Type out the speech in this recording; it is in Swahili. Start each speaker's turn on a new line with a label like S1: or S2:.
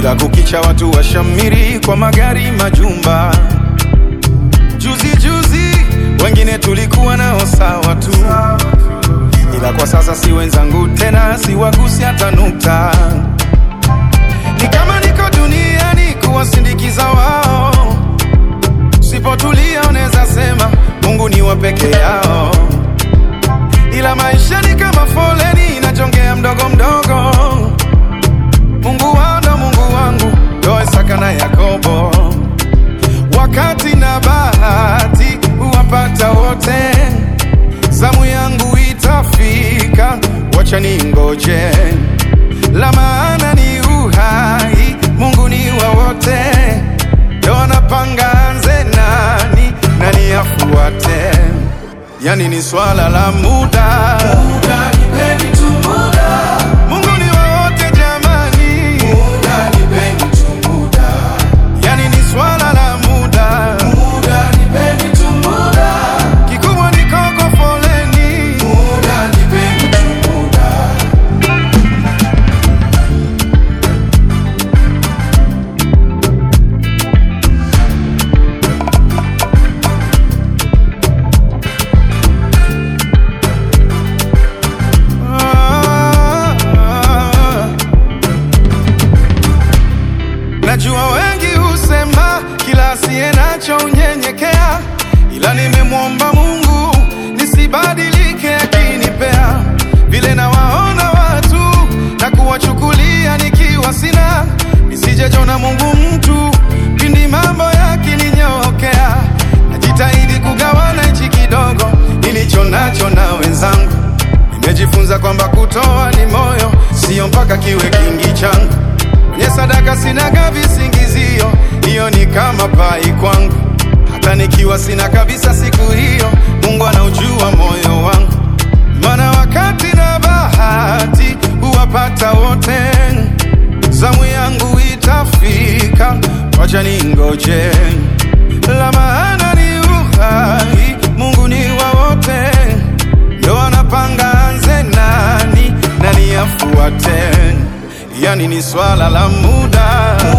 S1: kila kukicha watu washamiri kwa magari, majumba. Juzi juzi wengine tulikuwa nao sawa tu, ila kwa sasa si wenzangu tena, siwagusi hata nukta. Ni kama niko duniani kuwasindikiza wao, sipotulia unaweza sema Mungu ni wa peke yao, ila maisha ni kama foleni inajongea mdogo mdogo. Mungu wao ndo Mungu wangu, ndo Isaka na Yakobo. Wakati na bahati huwapata wote, zamu yangu itafika, wacha ningoje. La maana ni uhai, Mungu ni wa wote, ndo anapanga anze nani nani afuate, yani ni swala la muda.
S2: Muda, nipeni tu muda.
S1: Mungu ni wa wote jamani,
S2: Muda, nipeni tu muda.
S1: yani ni swala la muda.
S2: Muda, nipeni tu muda.
S1: Kikubwa ni koko foleni,
S2: Muda, nipeni tu muda.
S1: Ah, Najua wengi husema kila asiye nacho unyenyekea, ila nimemwomba Mungu nisibadilike akinipea vile nawaona watu na kuwachukulia nikiwa sina, nisijejona Mungu mtu pindi mambo yakininyokea. Najitahidi kugawana hichi kidogo nilicho nacho na wenzangu Nimejifunza kwamba kutoa ni moyo, sio mpaka kiwe kingi changu. Kwenye sadaka sinaga visingizio, hiyo ni kama pai kwangu. Hata nikiwa sina kabisa siku hiyo, Mungu anaujua moyo wangu, maana wakati na bahati huwapata wote. Zamu yangu itafika, wacha ningoje. La maana ni uhai, Mungu ni wa wote ndo anapanga anze nani nani afuate, yani ni swala la muda.